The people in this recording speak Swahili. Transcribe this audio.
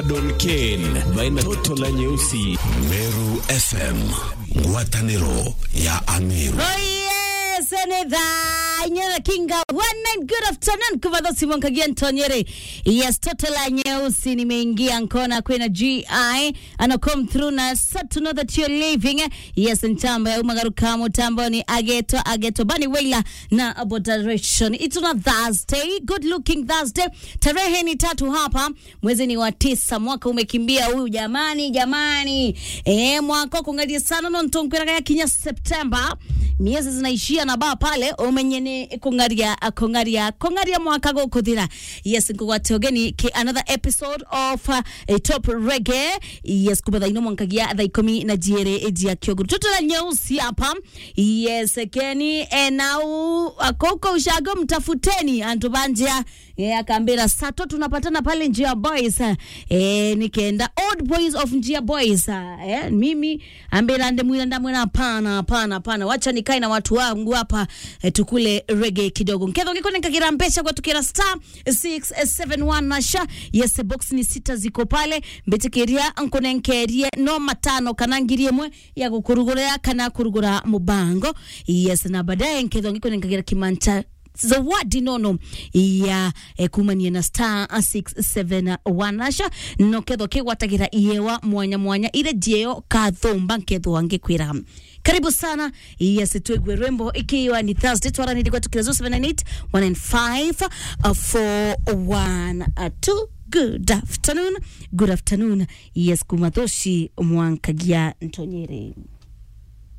Don Ken baina toto la nyeusi Meru FM, ngwatanĩro ya Ameru. Oh yes, and the Nyera Kinga one night good afternoon kuva dhosi mwankagia ntonyere yes toto la nyeusi nimeingia nkona kwena GI ana come through na sad to know that you're living yes ntamba ya umagaruka mutambo ni ageto ageto bani weila na aboderation it's on a Thursday good looking Thursday tarehe ni tatu hapa mwezi ni wa tisa mwaka umekimbia huyu jamani jamani eh mwaka kungalia sana no ntonkwera ya kinya September miezi zinaishia na baa pale umenyene kungaria kungaria kungaria mwaka gukuthira yes nkugwate ogeni ki another episode of uh, a top reggae yes kubatha ino mwankagia thaa ikumi na jiere jia kioguru toto la nyeusi hapa yes keni enau akoko ushago mtafuteni antu banjia yeah, akambira sato tunapatana pale njia boys eh, nikaenda old boys of njia boys eh, mimi ambira ndemwira ndamwira hapana hapana hapana wacha nikae na watu wangu hapa eh, tukule rege kidogo nketho ngikone nkagira mbesha kwa tukira star 671 nasha yes box ni sita ziko pale mbetikiria nkone nkerie no matano kana ngiri imwe ya gukurugura kana kurugura mubango yes na baadaye nketho ngikone nkagira kimanta zawadi nono ya eh, kumania na star 671 nasha noketho kigwatagira iyewa mwanya mwanya ile jeo kathumba nketho angikwira karibu sana yes twegwe rwembo ikiwa ni thursday twaraniri kwa tukira 078 195 412 good afternoon good afternoon yes kumathoshi mwankagia ntonyere